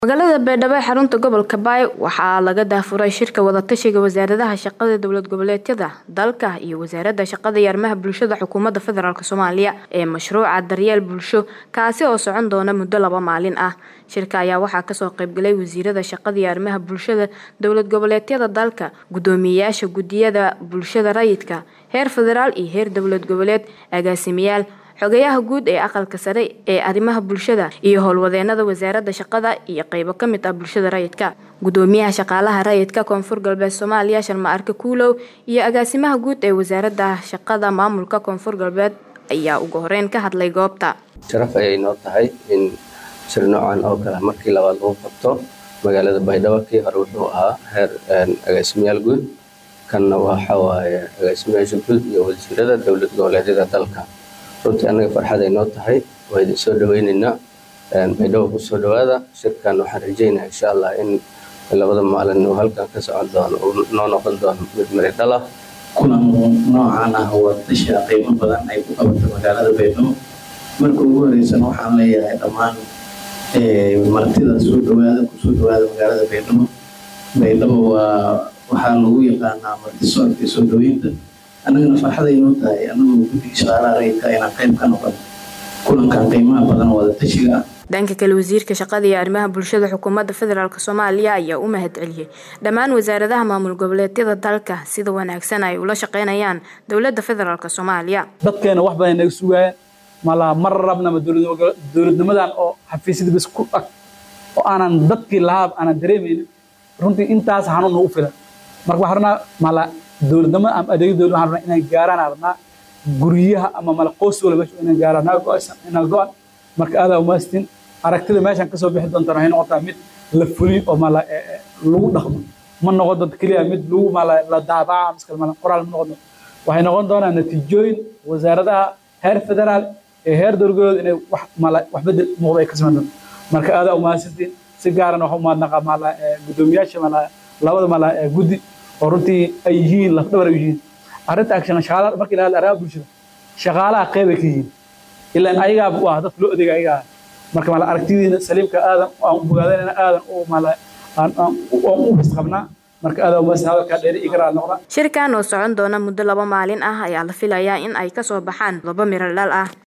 magaalada baydhabo ee xarunta gobolka baay waxaa laga daafuray shirka wadatashiga wasaaradaha shaqada dowlad goboleedyada dalka iyo wasaaradda shaqada iyo arrimaha bulshada xukuumadda federaalk soomaaliya ee mashruuca daryeel bulsho kaasi oo socon doona muddo laba maalin ah shirka ayaa waxaa kasoo qaybgalay wasiirada shaqada iyo arrimaha bulshada dowlad goboleedyada dalka guddoomiyeyaasha guddiyada bulshada rayidka heer federaal iyo heer dowlad goboleed agaasimayaal xogayaha guud ee aqalka sare ee arrimaha bulshada iyo howlwadeenada wasaaradda shaqada iyo qeybo ka mid ah bulshada rayidka guddoomiyaha shaqaalaha rayidka koonfur galbeed soomaaliya sharma arke kuulow iyo agaasimaha guud ee wasaaradda shaqada maamulka koonfur galbeed ayaa ugu horeyn ka hadlay goobta sharaf ayay noo tahay in shir noocan oo kale markii labaad lagu qabto magaalada baydhabo kii hore wuxuu ahaa heer agaasimayaal guud kanna waxa waaye agaasimayaasha guud iyo wasiirada dowlad goboleedyada dalka runtii annaga farxad ay noo tahay waa idin soo dhaweyneynaa baydhabo ku soo dhawaada shirkan waxaan rajeynaa insha allah in labada maalin uu halkan ka socon doono uu noo noqon doono mid mari dhal ah kulan noocan ah wadatasha qiimo badan ay ku qabato magaalada baydhabo marka ugu horeysana waxaan leeyahay dhammaan martida soo dhawaada kusoo dhawaada magaalada baydhabo baydhabo waa waxaa lagu yaqaanaa martisoorka iyo soo dhaweynta annagana farxaday noo tahay annagoo guddiga shaqaalaha rayidka inaan qayb ka noqon kulankan qiimaha badan wadatashiga ah dhanka kale wasiirka shaqada iyo arrimaha bulshada xukuumadda federaalk soomaaliya ayaa u mahad celiyey dhammaan wasaaradaha maamul goboleedyada dalka sida wanaagsan ay ula shaqeynayaan dowladda federaalk soomaaliya dadkeena wax badan naga sugaayeen malaa mar rabnama dowladnimadan oo xafiisyada bas ku ag oo aanan dadkii lahaab aanan dareemaynin runtii intaas hanuun nagu filan marka waxaan rabnaa mala dowladnimada ama adeegyo dowlad waxaan rabnaa inay gaaraan rabnaa guryaha ama mala qoys wala meesha inay gaaraan naga go-aysan inaa go-an marka aadaa umaastin aragtida meeshan kasoo bixi doontaan waxay noqotaa mid la fuliyo oo mala lagu dhaqmo ma noqon doonto keliya mid lagu mala la daabaca miskal mala qoraal ma noqon doonto waxay noqon doonaa natiijooyin wasaaradaha heer federaal ee heer dowladgoboleed inay wax mala wax bedel muuqda ay ka samayn doonto marka aadaa umahadsantiin si gaaran waxa umaadnaqaa mala guddoomiyaasha mala labada mala guddi oo runtii ay yihiin lafdhabar ay yihiin arrinta action shaqaalaha markii la hadla arrimaha bulshada shaqaalaha qeyb ay ka yihiin ilaan ayagaa waa dadka loo adeega ayagaa marka mala aragtidiina saliimka aadan aan u bogaadayna aadan u mala aan u his qabnaa marka aadan umaadsan hadalkaa dheeri iga raal noqda shirkan oo socon doona muddo laba maalin ah ayaa la filayaa in ay kasoo baxaan laba miro dhal ah